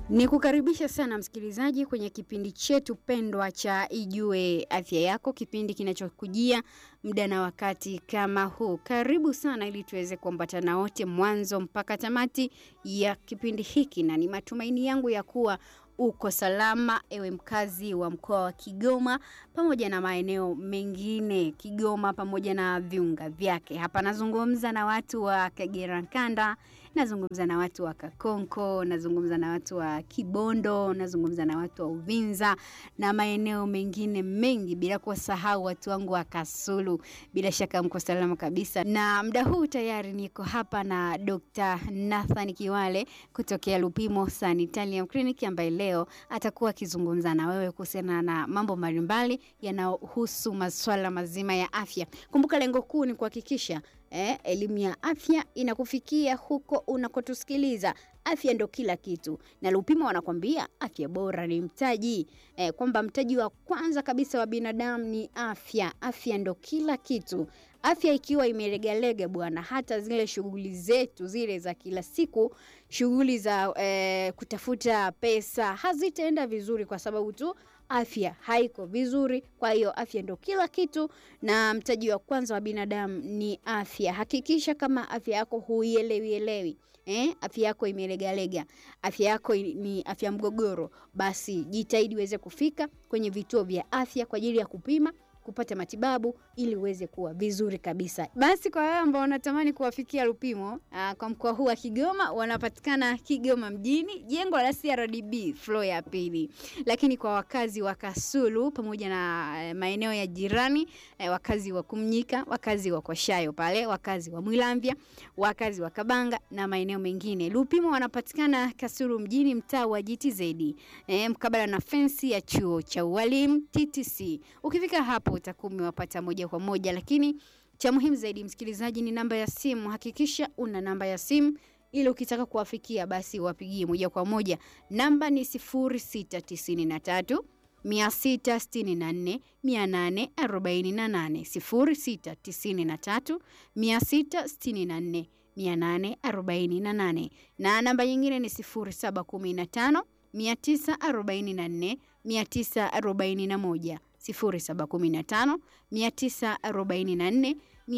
Ni kukaribisha sana msikilizaji kwenye kipindi chetu pendwa cha Ijue Afya Yako, kipindi kinachokujia muda na wakati kama huu. Karibu sana ili tuweze kuambatana wote mwanzo mpaka tamati ya kipindi hiki, na ni matumaini yangu ya kuwa uko salama, ewe mkazi wa mkoa wa Kigoma pamoja na maeneo mengine Kigoma pamoja na viunga vyake. Hapa nazungumza na watu wa Kagera Nkanda, nazungumza na watu wa Kakonko, nazungumza na watu wa Kibondo, nazungumza na watu wa Uvinza na maeneo mengine mengi, bila kuwasahau watu wangu wa Kasulu. Bila shaka mko salama kabisa, na muda huu tayari niko hapa na Dr. Nathan Kiwale kutokea Lupimo Sanitarium Clinic ambaye leo atakuwa akizungumza na wewe kuhusiana na mambo mbalimbali yanayohusu masuala mazima ya afya. Kumbuka lengo kuu ni kuhakikisha eh, elimu ya afya inakufikia huko unakotusikiliza. Afya ndo kila kitu, na Lupimo wanakwambia afya bora ni mtaji eh, kwamba mtaji wa kwanza kabisa wa binadamu ni afya. Afya ndo kila kitu. Afya ikiwa imelegalega bwana, hata zile shughuli zetu zile za kila siku, shughuli za eh, kutafuta pesa hazitaenda vizuri, kwa sababu tu afya haiko vizuri. Kwa hiyo afya ndo kila kitu, na mtaji wa kwanza wa binadamu ni afya. Hakikisha kama afya yako huielewielewi Eh, afya yako imelegalega, afya yako ni afya mgogoro, basi jitahidi uweze kufika kwenye vituo vya afya kwa ajili ya kupima kupata matibabu ili uweze kuwa vizuri kabisa. Basi kwa wale ambao wanatamani kuwafikia Lupimo aa, kwa mkoa huu wa Kigoma, wanapatikana Kigoma mjini, jengo la CRDB floor ya pili. Lakini kwa wakazi wa Kasulu pamoja na e, maeneo ya jirani e, wakazi wa Kumnyika, wakazi wa Kwashayo pale, wakazi wa Mwilamvya, wakazi wa Kabanga na maeneo mengine, Lupimo wanapatikana Kasulu mjini, mtaa wa GTZ e, mkabala na fensi ya chuo cha ualimu TTC. Ukifika hapo utakuwa umewapata moja kwa moja, lakini cha muhimu zaidi msikilizaji, ni namba ya simu. Hakikisha una namba ya simu ili ukitaka kuwafikia basi wapigie moja kwa moja. Namba ni 0693 664 848 0693 664 848 na namba nyingine ni 0715 944 941 0715 944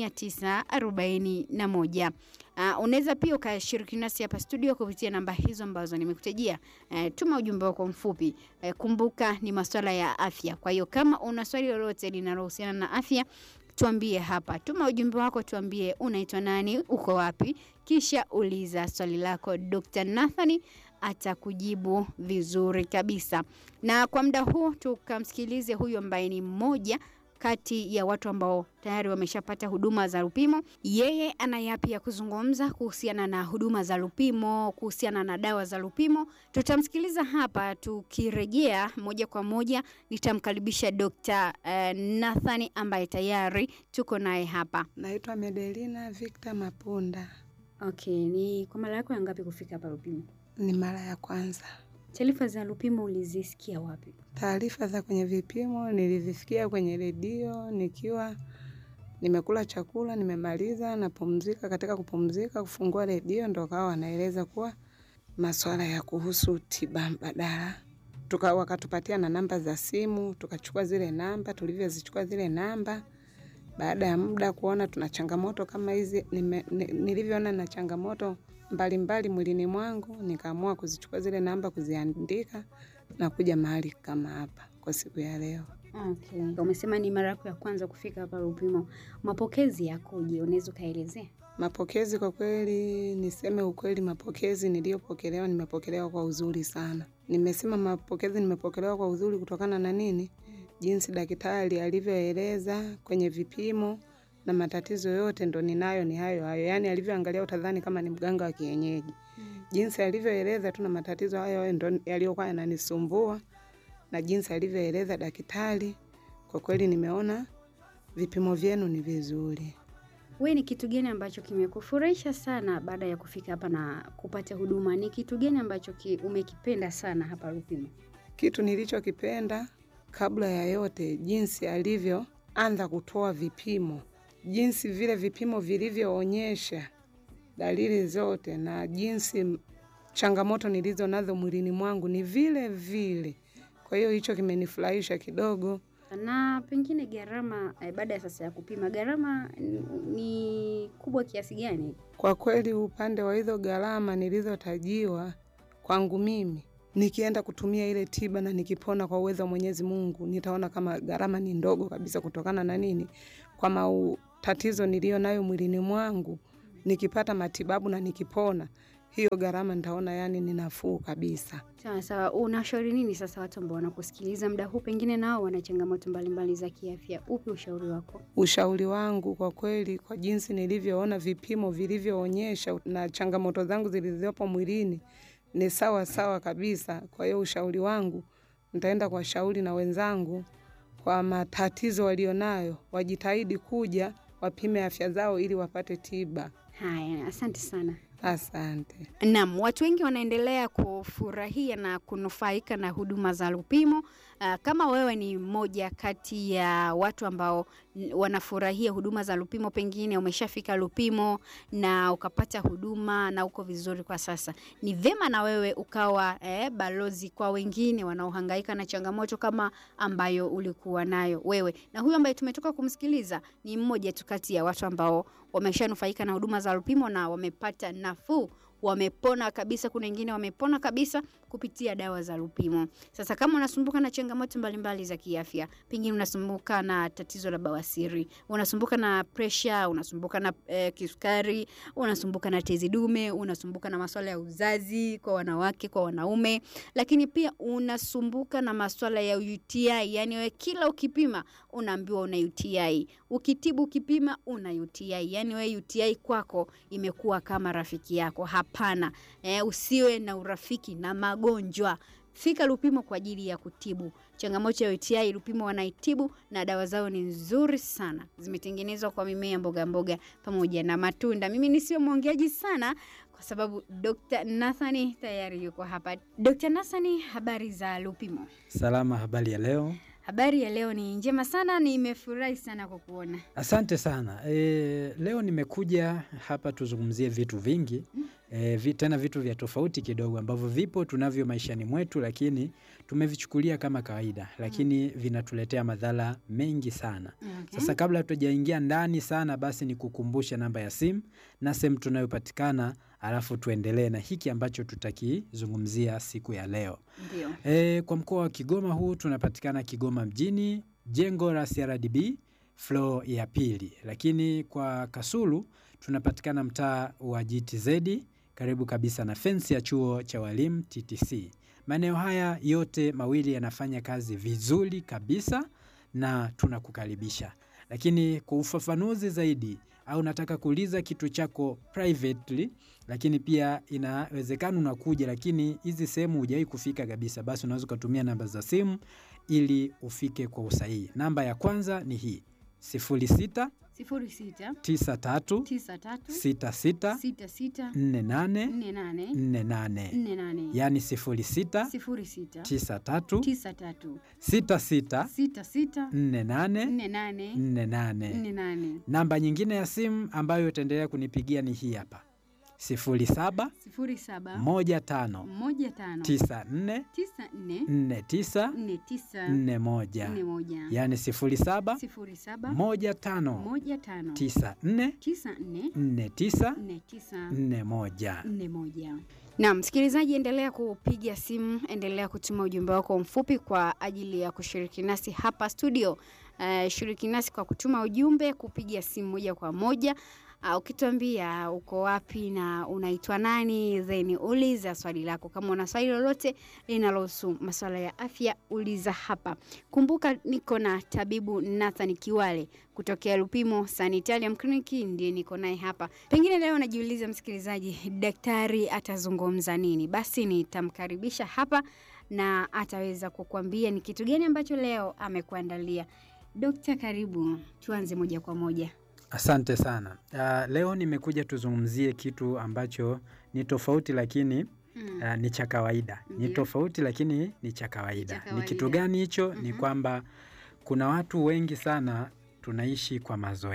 941. Uh, unaweza pia ukashiriki nasi hapa studio kupitia namba hizo ambazo nimekutajia. Uh, tuma ujumbe wako mfupi. Uh, kumbuka ni masuala ya afya. Kwa hiyo kama una swali lolote linalohusiana na afya tuambie hapa, tuma ujumbe wako, tuambie unaitwa nani, uko wapi, kisha uliza swali lako. Dr. Nathani atakujibu vizuri kabisa. Na kwa muda huu tukamsikilize huyu ambaye ni mmoja kati ya watu ambao tayari wameshapata huduma za Lupimo. Yeye ana yapi ya kuzungumza kuhusiana na huduma za Lupimo, kuhusiana na dawa za Lupimo. Tutamsikiliza hapa. Tukirejea moja kwa moja, nitamkaribisha Dr. uh, Nathani ambaye tayari tuko naye hapa. Naitwa Medelina Victor Mapunda. Okay, ni kwa mara yako ya ngapi kufika hapa Lupimo? Ni mara ya kwanza. Taarifa za Lupimo ulizisikia wapi? Taarifa za kwenye vipimo nilizisikia kwenye redio nikiwa nimekula chakula, nimemaliza, napumzika. Katika kupumzika, kufungua redio, ndo kawa wanaeleza kuwa masuala ya kuhusu tiba mbadala tuka wakatupatia na namba za simu, tukachukua zile namba. Tulivyozichukua zile namba, baada ya muda kuona tuna changamoto kama hizi, nilivyoona na changamoto mbalimbali mwilini mwangu, nikaamua kuzichukua zile namba, kuziandika na kuja mahali kama hapa kwa siku ya leo. Okay. Umesema ni mara yako ya kwanza kufika hapa Lupimo, mapokezi yakoje? Unaweza ukaelezea? Mapokezi kwa kweli, niseme ukweli, mapokezi niliyopokelewa, nimepokelewa kwa uzuri sana. Nimesema mapokezi nimepokelewa kwa uzuri kutokana na nini? Jinsi daktari alivyoeleza kwenye vipimo na matatizo yote ndo ninayo ni hayo hayo, yaani alivyoangalia utadhani kama ni mganga wa kienyeji. Jinsi alivyoeleza tu na matatizo hayo hayo ndo yaliyokuwa yananisumbua, na jinsi alivyoeleza daktari, kwa kweli nimeona vipimo vyenu ni vizuri. We, ni kitu gani ambacho kimekufurahisha sana baada ya kufika hapa na kupata huduma? Ni kitu gani ambacho ki, umekipenda sana hapa Lupimo? Kitu nilichokipenda kabla ya yote, jinsi alivyoanza kutoa vipimo, jinsi vile vipimo vilivyoonyesha dalili zote na jinsi changamoto nilizo nazo mwilini mwangu ni vile vile. Kwa hiyo hicho kimenifurahisha kidogo. Na pengine gharama eh, baada ya sasa ya kupima gharama n- ni kubwa kiasi gani? Kwa kweli upande wa hizo gharama nilizotajiwa kwangu mimi, nikienda kutumia ile tiba na nikipona kwa uwezo wa Mwenyezi Mungu, nitaona kama gharama ni ndogo kabisa, kutokana na nini? Kwa mau tatizo niliyo nayo mwilini mwangu, nikipata matibabu na nikipona, hiyo gharama nitaona yani ni nafuu kabisa. Sawa sawa, unashauri nini sasa watu ambao wanakusikiliza muda huu, pengine nao wana changamoto mbalimbali za kiafya? Upi ushauri wako? Ushauri wangu kwa kweli, kwa jinsi nilivyoona vipimo vilivyoonyesha na changamoto zangu zilizopo mwilini ni sawa sawa kabisa. Kwa hiyo ushauri wangu, nitaenda kwa shauri na wenzangu kwa matatizo walionayo, wajitahidi kuja wapime afya zao ili wapate tiba. Haya, asante sana. Asante. Naam, watu wengi wanaendelea kufurahia na kunufaika na huduma za Lupimo. Uh, kama wewe ni mmoja kati ya watu ambao n- wanafurahia huduma za Lupimo, pengine umeshafika Lupimo na ukapata huduma na uko vizuri kwa sasa, ni vema na wewe ukawa eh, balozi kwa wengine wanaohangaika na changamoto kama ambayo ulikuwa nayo wewe. Na huyu ambaye tumetoka kumsikiliza ni mmoja tu kati ya watu ambao wameshanufaika na huduma za Lupimo na wamepata nafuu wamepona kabisa. Kuna wengine wamepona kabisa kupitia dawa za Lupimo. Sasa kama unasumbuka na changamoto mbalimbali za kiafya, pengine unasumbuka na tatizo la bawasiri, unasumbuka na presha, unasumbuka na eh, kisukari, unasumbuka na tezi dume, unasumbuka na masuala ya uzazi kwa wanawake, kwa wanaume, lakini pia unasumbuka na masuala ya UTI, yani wewe kila ukipima unaambiwa una UTI, ukitibu ukipima una UTI, yani wewe UTI kwako imekuwa kama rafiki yako. Hapana, eh, usiwe na urafiki na magonjwa. Fika Lupimo kwa ajili ya kutibu changamoto ya UTI. Lupimo wanaitibu na dawa zao ni nzuri sana, zimetengenezwa kwa mimea, mboga mboga pamoja na matunda. Mimi nisiwe mwongeaji sana kwa sababu Dr. Nathani tayari yuko hapa. Dr. Nathani, habari za Lupimo? Salama, habari ya leo? Habari ya leo ni njema sana, nimefurahi sana kwa kuona. Asante sana. E, leo nimekuja hapa tuzungumzie vitu vingi e, vi, tena vitu vya tofauti kidogo ambavyo vipo tunavyo maishani mwetu, lakini tumevichukulia kama kawaida, lakini vinatuletea madhara mengi sana. Okay. Sasa kabla tujaingia ndani sana, basi ni kukumbusha namba ya simu na sehemu tunayopatikana, alafu tuendelee na hiki ambacho tutakizungumzia siku ya leo. Ndio. E, kwa mkoa wa Kigoma huu tunapatikana Kigoma mjini, jengo la CRDB floor ya pili, lakini kwa Kasulu tunapatikana mtaa wa GTZ karibu kabisa na fensi ya chuo cha walimu TTC. Maeneo haya yote mawili yanafanya kazi vizuri kabisa na tunakukaribisha. Lakini kwa ufafanuzi zaidi au nataka kuuliza kitu chako privately, lakini pia inawezekana unakuja, lakini hizi sehemu hujawahi kufika kabisa, basi unaweza ukatumia namba za simu ili ufike kwa usahihi. Namba ya kwanza ni hii 06 sifuri sita 93 tisa tatu 66 sita sita 48 nne nane 48, nne nane yaani 06 sifuri sita 93 tisa tatu 66 sita sita 48 nne nane 48. nne nane Namba nyingine ya simu ambayo utaendelea kunipigia ni hii hapa 07 sifuri saba 15 moja tano 94 tisa nne 49 nne tisa 41 nne moja yaani 07 sifuri saba 15 moja tano 94 tisa nne 49 nne tisa 41. nne moja. Na msikilizaji, endelea kupiga simu, endelea kutuma ujumbe wako mfupi kwa ajili ya kushiriki nasi hapa studio. Uh, shiriki nasi kwa kutuma ujumbe, kupiga simu moja kwa moja. Uh, ukituambia uko wapi na unaitwa nani, then uliza swali lako. Kama una swali lolote linalohusu masuala ya afya, uliza hapa. Kumbuka niko na tabibu Nathan Kiwale kutokea Lupimo Sanitarium Clinic, ndiye niko naye hapa. Pengine leo najiuliza msikilizaji, daktari atazungumza nini? Basi nitamkaribisha hapa na ataweza kukuambia ni kitu gani ambacho leo amekuandalia. Dokta, karibu, tuanze moja kwa moja. Asante sana. Uh, leo nimekuja tuzungumzie kitu ambacho ni tofauti lakini Mm. uh, ni cha kawaida. Ni Ndiyo. tofauti lakini ni cha kawaida. Cha Ni kawaida. kitu gani hicho? Ni Mhm. kwamba kuna watu wengi sana tunaishi kwa mazoea.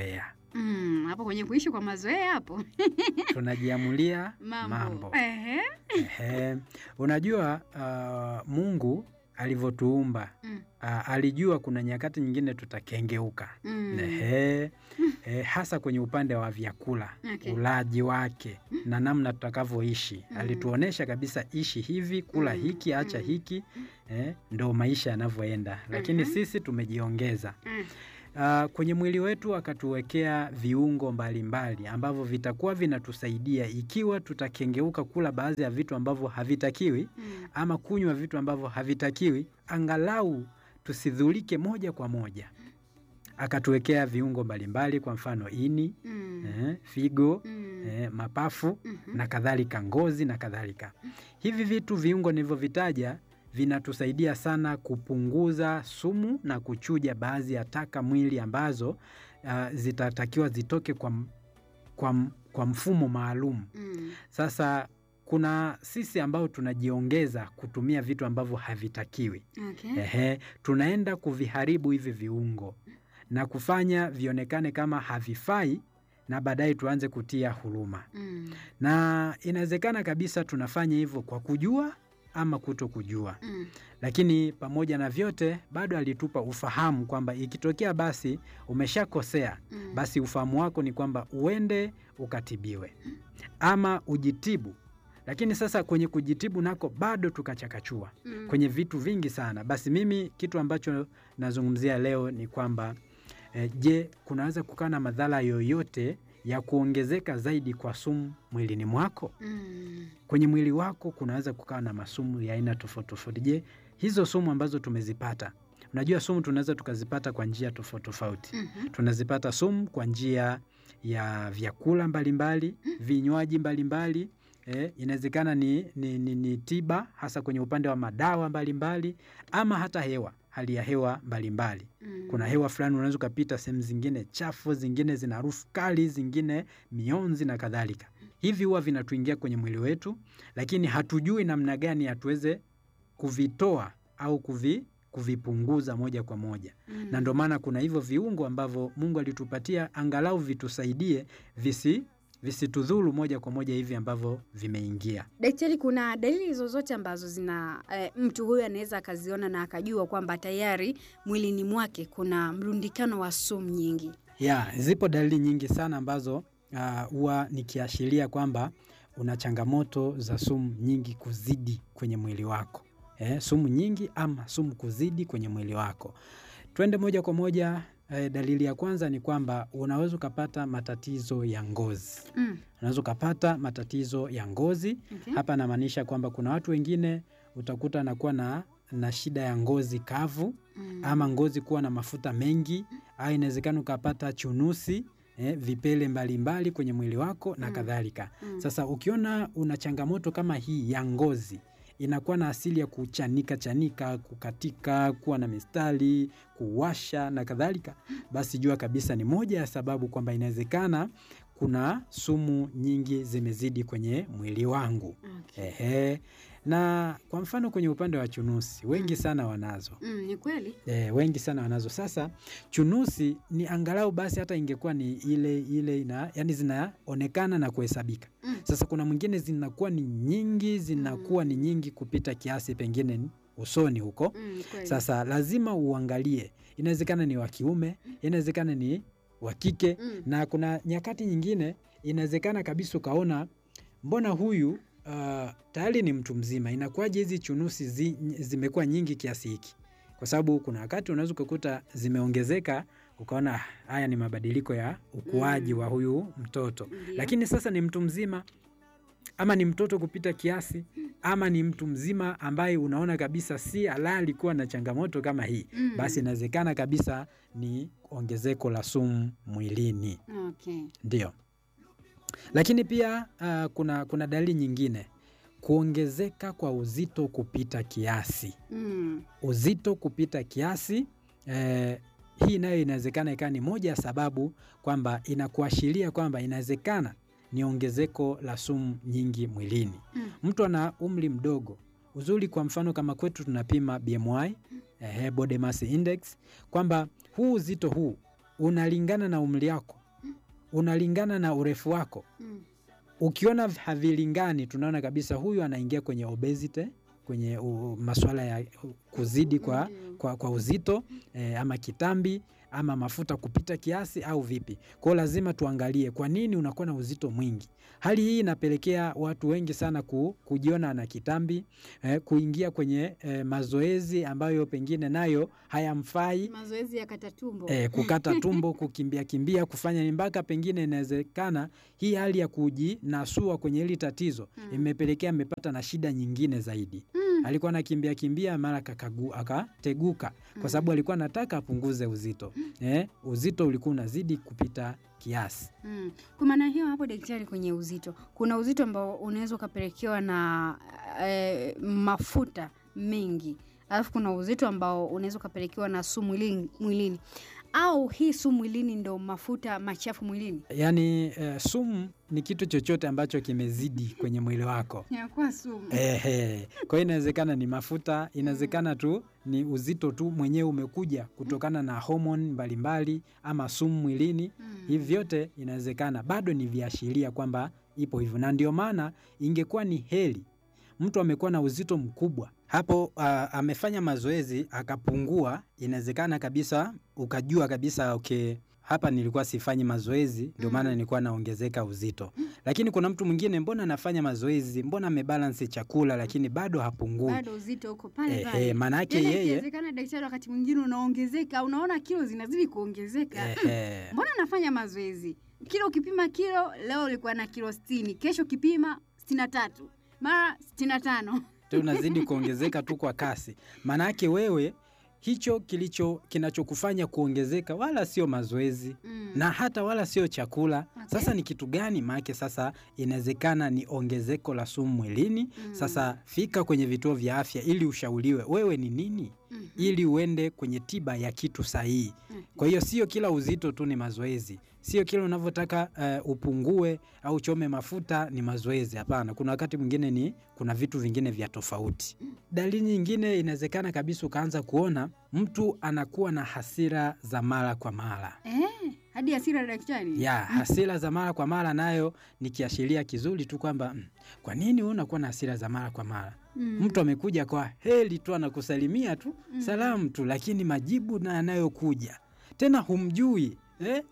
Mm, hapo kwenye kuishi kwa mazoea hapo tunajiamulia mambo, mambo. Ehe. Ehe. Unajua uh, Mungu alivyotuumba Mm. uh, alijua kuna nyakati nyingine tutakengeuka. Mm. Ehe. Eh, hasa kwenye upande wa vyakula Okay. ulaji wake na namna tutakavyoishi Mm. alituonesha kabisa ishi hivi kula Mm, hiki acha mm. hiki eh, ndo maisha yanavyoenda lakini Mhm. sisi tumejiongeza Mm. Ah, kwenye mwili wetu akatuwekea viungo mbalimbali ambavyo vitakuwa vinatusaidia ikiwa tutakengeuka kula baadhi ya vitu ambavyo havitakiwi Mm. ama kunywa vitu ambavyo havitakiwi angalau tusidhulike moja kwa moja akatuwekea viungo mbalimbali kwa mfano ini Mm. eh, figo Mm. eh, mapafu Mhm. na kadhalika ngozi na kadhalika hivi vitu viungo nilivyovitaja vinatusaidia sana kupunguza sumu na kuchuja baadhi ya taka mwili ambazo uh, zitatakiwa zitoke kwa, m- kwa, m- kwa mfumo maalum Mm. sasa kuna sisi ambao tunajiongeza kutumia vitu ambavyo havitakiwi Okay. Ehe, tunaenda kuviharibu hivi viungo na kufanya vionekane kama havifai na baadaye tuanze kutia huruma Mm. na inawezekana kabisa tunafanya hivyo kwa kujua ama kuto kujua Mm. lakini pamoja na vyote bado alitupa ufahamu kwamba ikitokea basi umeshakosea Mm. basi ufahamu wako ni kwamba uende ukatibiwe ama ujitibu lakini sasa kwenye kujitibu nako bado tukachakachua Mm. kwenye vitu vingi sana basi mimi kitu ambacho nazungumzia leo ni kwamba eh, je kunaweza kukaa na madhara yoyote ya kuongezeka zaidi kwa sumu mwilini mwako Mm. kwenye mwili wako kunaweza kukaa na masumu ya aina tofauti tofauti je hizo sumu ambazo tumezipata unajua sumu tunaweza tukazipata kwa njia tofauti tofauti Mhm. tunazipata sumu kwa njia ya vyakula mbalimbali vinywaji mbalimbali eh, inawezekana ni, ni, ni, ni tiba hasa kwenye upande wa madawa mbalimbali ama hata hewa hali ya hewa mbalimbali Mm. kuna hewa fulani unaweza ukapita sehemu zingine chafu zingine zina harufu kali zingine mionzi na kadhalika hivi huwa vinatuingia kwenye mwili wetu lakini hatujui namna gani hatuweze kuvitoa au kuvi, kuvipunguza moja kwa moja Mm. na ndio maana kuna hivyo viungo ambavyo mungu alitupatia angalau vitusaidie visi visitudhuru moja kwa moja hivi ambavyo vimeingia Daktari, kuna dalili zozote ambazo zina eh, mtu huyu anaweza akaziona na akajua kwamba tayari mwilini mwake kuna mrundikano wa sumu nyingi? ya zipo dalili nyingi sana ambazo ah, huwa nikiashiria kwamba una changamoto za sumu nyingi kuzidi kwenye mwili wako eh, sumu nyingi ama sumu kuzidi kwenye mwili wako twende moja kwa moja eh, dalili ya kwanza ni kwamba unaweza ukapata matatizo ya ngozi Mm. unaweza ukapata matatizo ya ngozi Okay. hapa namaanisha kwamba kuna watu wengine utakuta anakuwa na, na shida ya ngozi kavu Mm. ama ngozi kuwa na mafuta mengi au inawezekana ukapata chunusi eh, vipele mbalimbali mbali kwenye mwili wako na Mm. kadhalika Mm. sasa ukiona una changamoto kama hii ya ngozi inakuwa na asili ya kuchanika chanika kukatika kuwa na mistari kuwasha na kadhalika basi jua kabisa ni moja ya sababu kwamba inawezekana kuna sumu nyingi zimezidi kwenye mwili wangu Okay. Ehe. na kwa mfano kwenye upande wa chunusi wengi sana wanazo Mm, ni kweli. E, wengi sana wanazo. Sasa chunusi ni angalau basi hata ingekuwa ni ile ile ina, yani zinaonekana na kuhesabika. Mm. Sasa kuna mwingine zinakuwa ni nyingi, zinakuwa ni nyingi kupita kiasi, pengine ni usoni huko. Mm, ni kweli. Sasa lazima uangalie, inawezekana ni wa kiume, inawezekana ni wa kike, Mm. na kuna nyakati nyingine inawezekana kabisa ukaona mbona huyu uh, tayari ni mtu mzima, inakuwaje hizi chunusi zi, zimekuwa nyingi kiasi hiki? Kwa sababu kuna wakati unaweza ukakuta zimeongezeka, ukaona "Ah, haya ni mabadiliko ya ukuaji Mm. wa huyu mtoto, Ndio. lakini sasa ni mtu mzima ama ni mtoto kupita kiasi ama ni mtu mzima ambaye unaona kabisa si halali kuwa na changamoto kama hii, Mm. basi inawezekana kabisa ni ongezeko la sumu mwilini. Okay. Ndio, lakini pia uh, kuna, kuna dalili nyingine, kuongezeka kwa uzito kupita kiasi. Mm. Uzito kupita kiasi eh, hii nayo inawezekana ikawa ni moja ya sababu kwamba inakuashiria kwamba inawezekana ni ongezeko la sumu nyingi mwilini. Mm. Mtu ana umri mdogo, uzuri, kwa mfano kama kwetu tunapima BMI eh, body mass index, kwamba huu uzito huu unalingana na umri wako unalingana na urefu wako. Mm. Ukiona havilingani, tunaona kabisa huyu anaingia kwenye obesity, kwenye uh, masuala ya uh, kuzidi kwa, Ndio. kwa, kwa uzito eh, ama kitambi ama mafuta kupita kiasi au vipi. Kwa hiyo lazima tuangalie kwa nini unakuwa na uzito mwingi. Hali hii inapelekea watu wengi sana ku, kujiona na kitambi eh, kuingia kwenye eh, mazoezi ambayo pengine nayo hayamfai Mazoezi ya kata tumbo. eh, kukata tumbo, kukimbia kimbia, kufanya ni mpaka pengine inawezekana hii hali ya kujinasua kwenye hili tatizo Mm. imepelekea amepata na shida nyingine zaidi. Mm. Alikuwa anakimbia kimbia, mara kakagu- akateguka kwa sababu alikuwa anataka apunguze uzito eh, uzito ulikuwa unazidi kupita kiasi. Mm. Kwa maana hiyo hapo, daktari, kwenye uzito kuna uzito ambao unaweza ukapelekewa na eh, mafuta mengi, alafu kuna uzito ambao unaweza ukapelekewa na sumu mwilini, mwilini au hii sumu mwilini ndo mafuta machafu mwilini Yaani eh, sumu ni kitu chochote ambacho kimezidi kwenye mwili wako. inakuwa sumu. Ehe. Kwa hiyo inawezekana ni mafuta, inawezekana tu ni uzito tu mwenyewe umekuja kutokana na homoni mbalimbali ama sumu mwilini. Mm. Hivi vyote inawezekana, bado ni viashiria kwamba ipo hivyo, na ndio maana ingekuwa ni heri mtu amekuwa na uzito mkubwa hapo, uh, amefanya mazoezi akapungua, inawezekana kabisa ukajua kabisa okay, hapa nilikuwa sifanyi mazoezi ndio maana Mm. nilikuwa naongezeka uzito. Lakini kuna mtu mwingine, mbona anafanya mazoezi, mbona amebalance chakula, lakini bado hapungui. bado uzito uko pale Ehe, pale. maana yake Tena yeye ikiwezekana, daktari, wakati mwingine unaongezeka, unaona kilo zinazidi kuongezeka. ehe, Mbona nafanya mazoezi? Kilo ukipima kilo, leo ulikuwa na kilo sitini, kesho ukipima sitini na tatu, mara sitini na tano. tu unazidi kuongezeka tu kwa kasi. Maana yake wewe hicho kilicho kinachokufanya kuongezeka wala sio mazoezi Mm. na hata wala sio chakula. Okay. Sasa ni kitu gani? Maanake sasa inawezekana ni ongezeko la sumu mwilini. Mm. Sasa fika kwenye vituo vya afya ili ushauriwe wewe ni nini, Mhm. ili uende kwenye tiba ya kitu sahihi. Mhm. Kwa hiyo sio kila uzito tu ni mazoezi, sio kila unavyotaka eh, upungue au uchome mafuta ni mazoezi. Hapana, kuna wakati mwingine ni kuna vitu vingine vya tofauti. Dalili nyingine, inawezekana kabisa ukaanza kuona mtu anakuwa na hasira za mara kwa mara. Eh, hadi hasira daktari. Ya, hasira za mara kwa mara nayo ni kiashiria kizuri tu kwamba mm, kwa nini wewe unakuwa na hasira za mara kwa mara? Mm. Mtu amekuja kwa heli tu anakusalimia tu Mm. salamu tu, lakini majibu na yanayokuja tena humjui eh?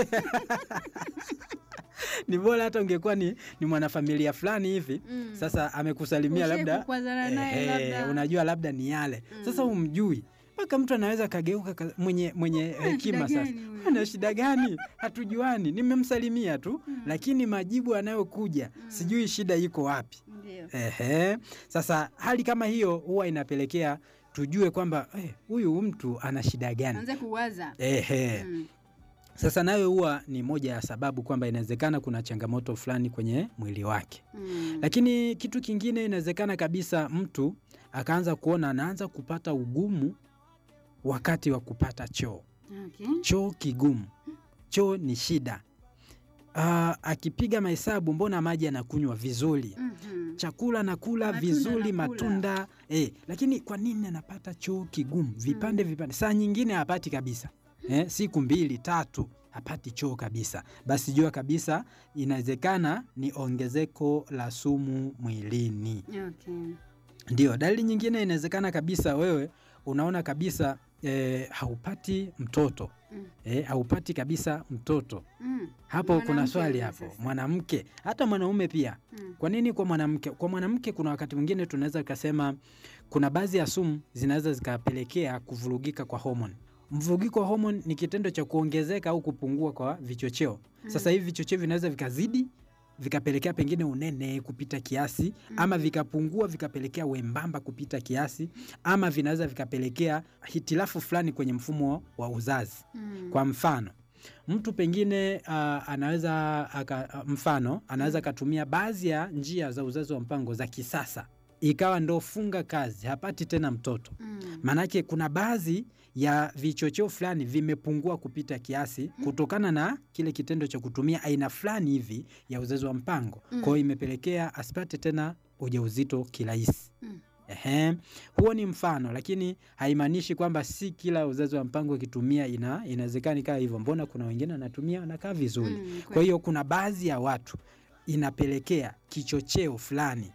ni bora hata ungekuwa ni, ni mwanafamilia fulani hivi Mm. sasa amekusalimia Ushai labda kukwazana naye ehe, labda. unajua labda ni yale sasa Mm. humjui mpaka mtu anaweza kageuka ka- mwenye, mwenye hekima shida sasa gani huyu? ana shida gani hatujuani nimemsalimia tu Mm. lakini majibu yanayokuja Mm. sijui shida iko wapi Ndio. Ehe. Sasa hali kama hiyo huwa inapelekea tujue kwamba eh, huyu mtu ana shida gani. Anza kuwaza. Ehe. Mm. Sasa nayo huwa ni moja ya sababu kwamba inawezekana kuna changamoto fulani kwenye mwili wake. Mm. Lakini kitu kingine inawezekana kabisa mtu akaanza kuona anaanza kupata ugumu wakati wa kupata choo. Okay. Choo kigumu. Choo ni shida. Ah, akipiga mahesabu mbona maji anakunywa vizuri Mhm. chakula nakula Matunda vizuri nakula. matunda eh, lakini kwa nini anapata choo kigumu vipande vipande? Saa nyingine hapati kabisa eh, siku mbili tatu hapati choo kabisa, basi jua kabisa inawezekana ni ongezeko la sumu mwilini. Okay. Ndio dalili nyingine, inawezekana kabisa wewe unaona kabisa eh, haupati mtoto Mm. eh, haupati kabisa mtoto. Mm. Hapo kuna Mwanamke swali huyo hapo, sasa. mwanamke hata mwanaume pia Mm. kwa nini kwa mwanamke? Kwa mwanamke kuna wakati mwingine tunaweza tukasema kuna baadhi ya sumu zinaweza zikapelekea kuvurugika kwa homoni. Mvurugiko wa homoni ni kitendo cha kuongezeka au kupungua kwa vichocheo. Sasa hivi vichocheo vinaweza vikazidi vikapelekea pengine unene kupita kiasi ama vikapungua vikapelekea wembamba kupita kiasi ama vinaweza vikapelekea hitilafu fulani kwenye mfumo wa uzazi. Mm. Kwa mfano mtu pengine uh, anaweza aka, uh, mfano anaweza akatumia baadhi ya njia za uzazi wa mpango za kisasa ikawa ndo funga kazi, hapati tena mtoto. Mm. Maanake kuna baadhi ya vichocheo fulani vimepungua kupita kiasi kutokana na kile kitendo cha kutumia aina fulani hivi ya uzazi wa mpango. Mm. Kwa hiyo imepelekea asipate tena ujauzito kirahisi. Mm. Ehe, huo ni mfano, lakini haimaanishi kwamba si kila uzazi wa mpango ukitumia ina inawezekana ikawa hivyo. Mbona kuna wengine wanatumia wanakaa vizuri. Mm, Kwa hiyo kuna baadhi ya watu inapelekea kichocheo fulani,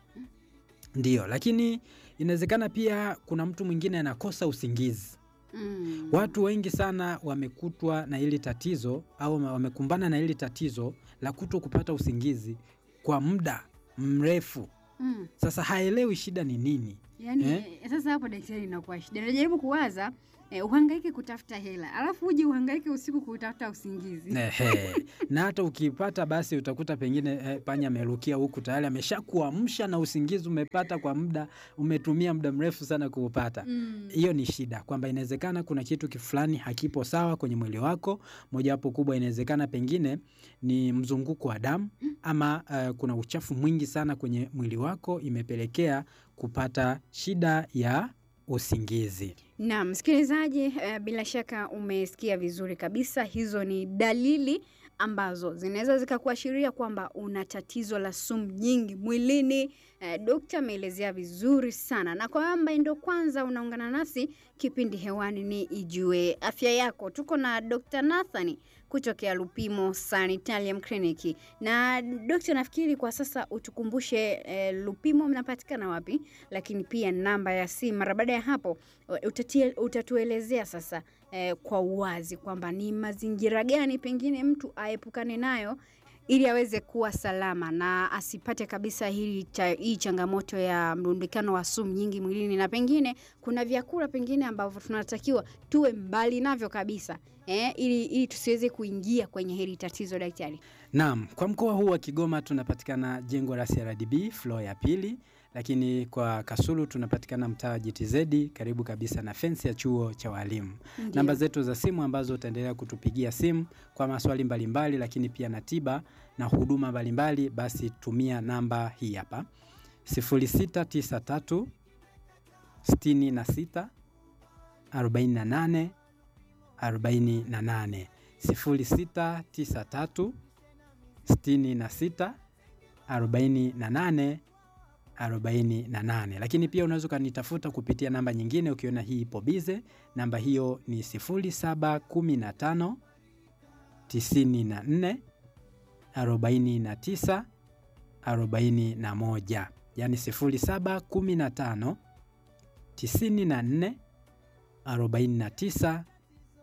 ndio. Lakini inawezekana pia kuna mtu mwingine anakosa usingizi. Mm. Watu wengi sana wamekutwa na hili tatizo au wamekumbana na hili tatizo la kuto kupata usingizi kwa muda mrefu. Mm. Sasa haelewi shida ni nini. Yaani Eh? eh, sasa hapo daktari, inakuwa shida. Najaribu kuwaza eh, uhangaike kutafuta hela alafu uje uhangaike usiku kutafuta usingizi. Ehe. na hata ukipata basi utakuta pengine eh, panya amerukia huku tayari ameshakuamsha na usingizi umepata kwa muda, umetumia muda mrefu sana kuupata. Mm. Hiyo ni shida, kwamba inawezekana kuna kitu fulani hakipo sawa kwenye mwili wako. Mojawapo kubwa inawezekana pengine ni mzunguko wa damu ama uh, kuna uchafu mwingi sana kwenye mwili wako, imepelekea kupata shida ya usingizi. Naam, msikilizaji, eh, bila shaka umesikia vizuri kabisa. Hizo ni dalili ambazo zinaweza zikakuashiria kwamba una tatizo la sumu nyingi mwilini. Eh, dokta ameelezea vizuri sana, na kwa ambaye ndo kwanza unaungana nasi, kipindi hewani ni Ijue Afya Yako. Tuko na Dr. Nathani kutokea Lupimo Sanitarium Clinic. Na dokta, nafikiri kwa sasa utukumbushe eh, Lupimo mnapatikana wapi, lakini pia namba ya simu. Mara baada ya hapo utatie, utatuelezea sasa eh, kwa uwazi kwamba ni mazingira gani pengine mtu aepukane nayo ili aweze kuwa salama na asipate kabisa hii, cha, hii changamoto ya mrundikano wa sumu nyingi mwilini, na pengine kuna vyakula pengine ambavyo tunatakiwa tuwe mbali navyo kabisa eh, ili, ili tusiweze kuingia kwenye hili tatizo daktari. Naam, kwa mkoa huu wa Kigoma tunapatikana jengo la CRDB floor ya pili, lakini kwa Kasulu tunapatikana mtaa wa GTZ karibu kabisa na fensi ya chuo cha walimu. Ndiyo. Namba zetu za simu ambazo utaendelea kutupigia simu kwa maswali mbalimbali, lakini pia na tiba na huduma mbalimbali, basi tumia namba hii hapa 0693 66 48 48 0693 66 48 48. Lakini pia unaweza ukanitafuta kupitia namba nyingine ukiona hii ipo bize. Namba hiyo ni 0715 94 49 41, yaani 0715 94 49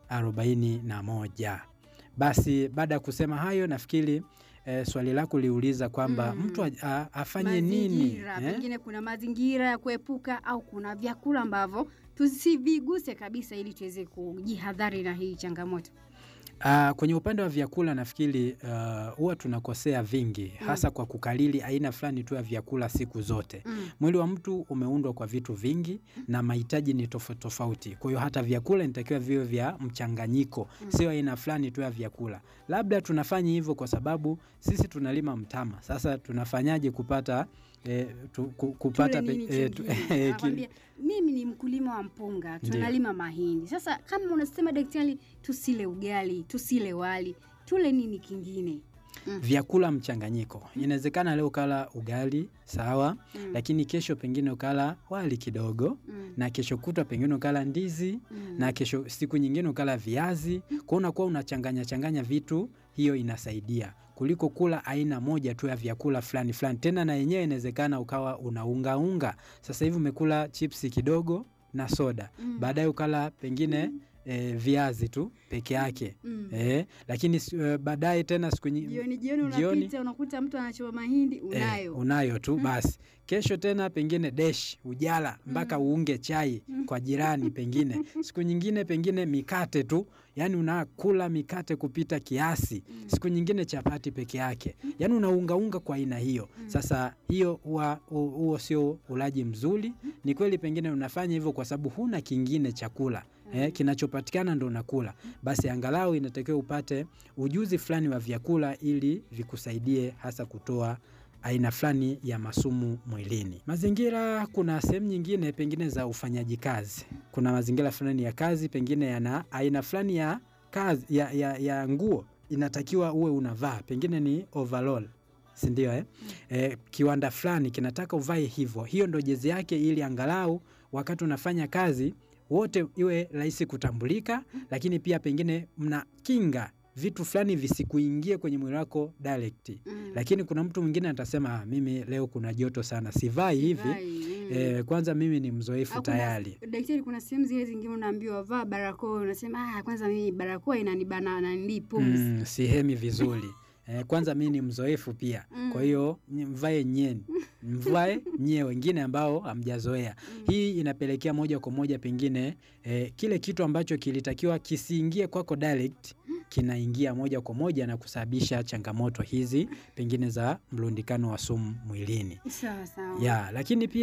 41. Basi baada ya kusema hayo nafikiri eh, swali lako liuliza kwamba Mm. mtu a, a, afanye nini mazingira eh? pengine kuna mazingira ya kuepuka au kuna vyakula ambavyo tusiviguse kabisa ili tuweze kujihadhari na hii changamoto. Ah, kwenye upande wa vyakula nafikiri ah, huwa tunakosea vingi hasa kwa kukalili aina fulani tu ya vyakula siku zote. Mm. Mwili wa mtu umeundwa kwa vitu vingi na mahitaji ni tofauti tofauti. Kwa hiyo hata vyakula inatakiwa viwe vya mchanganyiko, sio aina fulani tu ya vyakula. Labda tunafanya hivyo kwa sababu sisi tunalima mtama. Sasa tunafanyaje kupata eh, tu, ku, kupata Tule nini pe- eh, tu- kingine? eh, Anakwambia, mimi ni mkulima wa mpunga, Ndiyo. tunalima mahindi. Sasa kama unasema daktari, tusile ugali, tusile wali, tule nini kingine? vyakula mchanganyiko. Inawezekana leo ukala ugali sawa, Mm. lakini kesho pengine ukala wali kidogo Mm. na kesho kutwa pengine ukala ndizi Mm. na kesho siku nyingine ukala viazi. Kwa unakuwa unachanganya changanya vitu, hiyo inasaidia kuliko kula aina moja tu ya vyakula fulani fulani. Tena na yenyewe inawezekana ukawa unaungaunga. Sasa hivi umekula chipsi kidogo na soda, Mm. baadaye ukala pengine eh, viazi tu peke yake Mm. eh, lakini si- eh, baadaye tena siku nyingine Jioni jioni jioni- unapita unakuta mtu anachoma mahindi unayo. Eh, unayo tu basi. Kesho tena pengine desh ujala mpaka uunge chai kwa jirani, pengine siku nyingine pengine mikate tu, yani unakula mikate kupita kiasi. Siku nyingine chapati peke yake, yani unaungaunga kwa aina hiyo. Sasa hiyo huwa hu- huo sio ulaji mzuri. Ni kweli pengine unafanya hivyo kwa sababu huna kingine chakula eh, kinachopatikana ndo unakula, basi angalau inatakiwa upate ujuzi fulani wa vyakula ili vikusaidie hasa kutoa aina fulani ya masumu mwilini. Mazingira, kuna sehemu nyingine pengine za ufanyaji kazi, kuna mazingira fulani ya kazi pengine yana aina fulani ya kazi ya, ya, ya nguo inatakiwa uwe unavaa, pengine ni overall si ndio eh? Eh, kiwanda fulani kinataka uvae hivyo, hiyo ndo jezi yake, ili angalau wakati unafanya kazi wote iwe rahisi kutambulika, lakini pia pengine mnakinga vitu fulani visikuingie kwenye mwili wako direct. Mm. Lakini kuna mtu mwingine atasema "Ah, mimi leo kuna joto sana, sivai hivi Vai, mm. eh, kwanza mimi ni mzoefu Au kuna- tayari. Daktari, kuna sehemu zile zingine unaambiwa vaa barakoa, unasema ah, kwanza mimi barakoa inanibana nanili pumzi. Mm, sihemi vizuri eh, kwanza mi ni mzoefu pia Mm. kwa hiyo ni- mvae nyeni mvae nyie wengine ambao hamjazoea hii inapelekea moja kwa moja pengine eh, kile kitu ambacho kilitakiwa kisiingie kwako direct kinaingia moja kwa moja na kusababisha changamoto hizi pengine za mlundikano wa sumu mwilini Sawa sawa. ya lakini pia